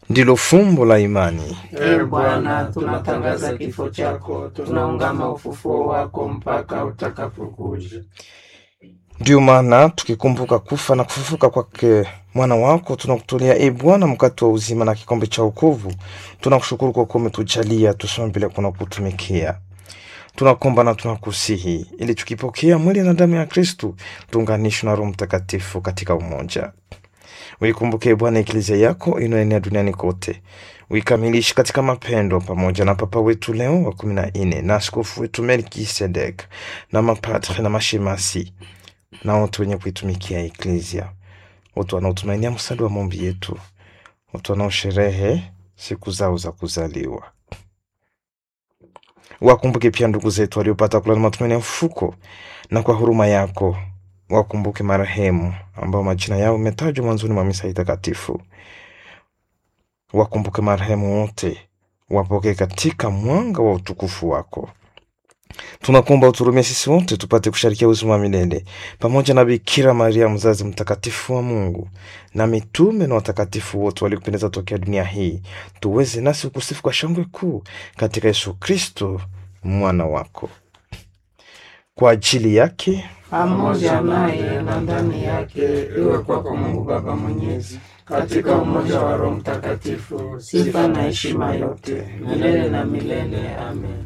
ndilo fumbo la imani. Ee Bwana, tunatangaza kifo chako, tunaungama ufufuo wako mpaka utakapokuja. Ndiyo maana tukikumbuka kufa na kufufuka kwake mwana wako, tunakutolea e Bwana mkate wa uzima na kikombe cha wokovu. Tunakushukuru kwa kuwa umetujalia tusome bila kuna kutumikia. Tunakomba na tunakusihi ili tukipokea mwili na damu ya Kristu tuunganishwe na Roho Mtakatifu katika umoja. Uikumbuke Bwana eklezia yako inayoenea duniani kote, uikamilishe katika mapendo, pamoja na Papa wetu Leo wa kumi na nne na askofu wetu Melkisedek na mapatre na mashemasi na wote wenye kuitumikia eklezia, wote wanaotumainia msaada wa maombi yetu, wote wanaosherehe siku zao za kuzaliwa. Wakumbuke pia ndugu zetu waliopata kulala matumaini ya ufufuko, na kwa huruma yako wakumbuke marehemu ambao majina yao umetajwa mwanzoni mwa misa hii takatifu. Wakumbuke marehemu wote, wapokee katika mwanga wa utukufu wako. Tunakuomba uturumie sisi wote tupate kusharikia uzima wa milele pamoja na Bikira Maria mzazi mtakatifu wa Mungu na mitume na watakatifu wote waliokupendeza tokea dunia hii, tuweze nasi ukusifu kwa shangwe kuu katika Yesu Kristo mwana wako. Kwa ajili yake Pamoja naye na ndani yake, iwe kwako Mungu Baba Mwenyezi, katika umoja wa Roho Mtakatifu, sifa na heshima yote milele na milele. Amen.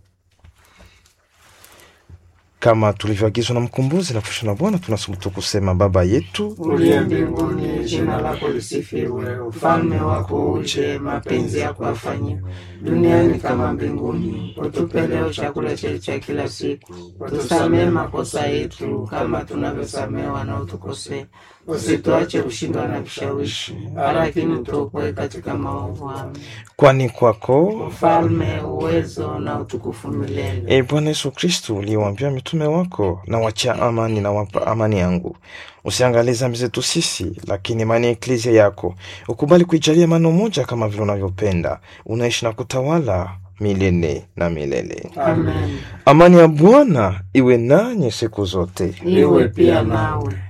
kama tulivyoagizwa na mkombozi na kufundishwa na Bwana, tunasubutu kusema: Baba yetu Uliye mbinguni, jina lako lisifiwe, ufalme wako uje, mapenzi yako yafanyike duniani kama mbinguni. Utupe leo chakula chetu cha kila siku, utusamehe makosa yetu kama tunavyosamehe wanaotukosea, usituache kushindwa na vishawishi, lakini utuokoe katika maovu. Amen. kwani kwako Ufalme, uwezo na utukufu milele. E Bwana Yesu Kristu, uliwaambia mitume wako, na wachia amani na wapa amani yangu, usiangalie dhambi zetu sisi, lakini imani ya eklezia yako ukubali kuijalia mano moja, kama vile unavyopenda, unaishi na kutawala milele na milele. Amen. Amani ya Bwana iwe nanyi siku zote. Iwe pia nawe.